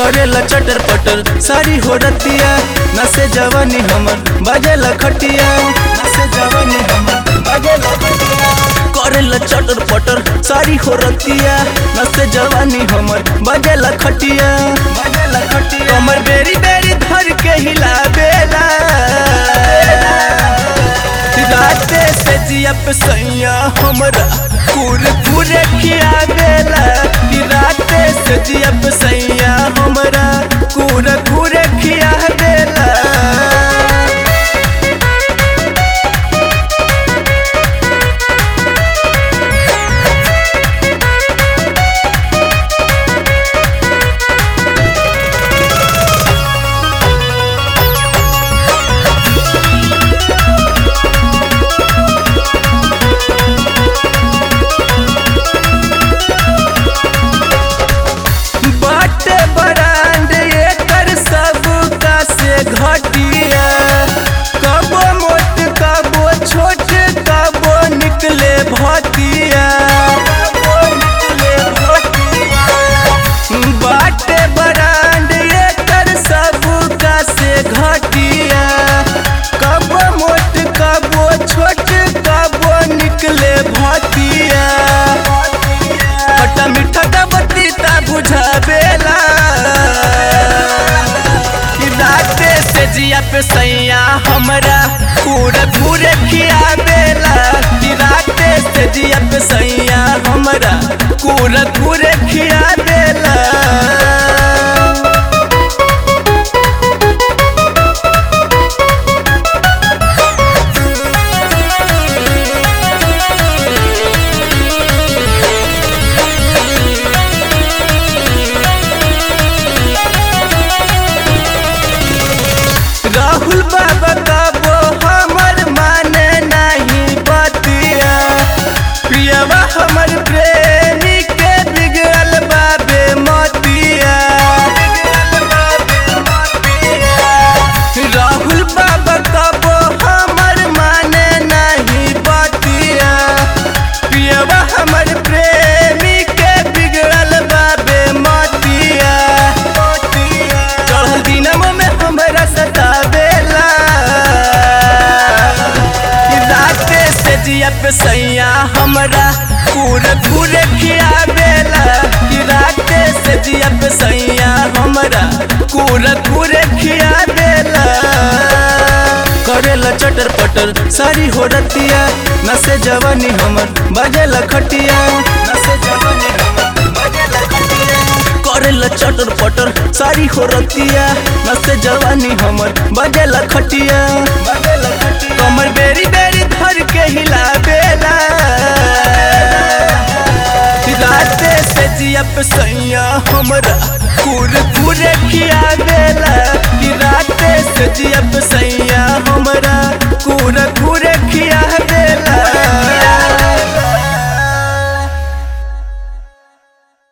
करेला चटर पटर सारी हो रतिया नसे जवानी हमर बजेला खटिया नसे जवानी हमर बजेला खटिया करेला चटर पटर सारी हो रतिया नसे जवानी हमर बजेला खटिया बजेला खटिया हमर बेरी बेरी धर के हिला बेला राते से जिया पे सैया हमरा पूरे पूरे खिया बेला कि राते से जिया पे सैया हमरा पूरे पूरे खिया बेला बाटे बरांड एकर सब का से घटिया कबो मोट कबो छोट कबो निकले भतिया बाटे बरांड एकर सब का से घटिया कबो मोट कबो छोट कबो निकले भतिया खट्टा मीठा का बतीता बुझावेला कि राते से जिया पे सैया हमरा पूरे पूरे खियावेला कि राते से जिया पे सैया हमरा पूरे पूरे खियावेला राहुल बाबा कबो हमर माने नहीं बतिया प्रियवा हमर प्रेमी के बिगड़ल बाबे मतिया राहुल बाबा कबो हमर माने नहीं बतिया प्रियवा हमर प्रेमी के बिगड़ल बाबे मतिया चढ़ल दिनम में हमरा सतावेला कि राते से जिया पे सैया हमरा पूरे पूरे खियावेला कि राते से जिया पे सैया हमरा पूरे पूरे खियावेला करेला चटर पटर सारी हो रतिया नसे जवानी हमर बजेला खटिया नसे जवानी हमर बजेला खटिया करेला चटर पटर सारी हो रतिया नसे जवानी हमर बजेला खटिया बजेला खटिया कमर बेरी बेरी धर के हिला बेला राते से जिया पे सैया हमरा पूरे पूरे खिया बेला कि राते से जिया पे सैया हमरा पूरे पूरे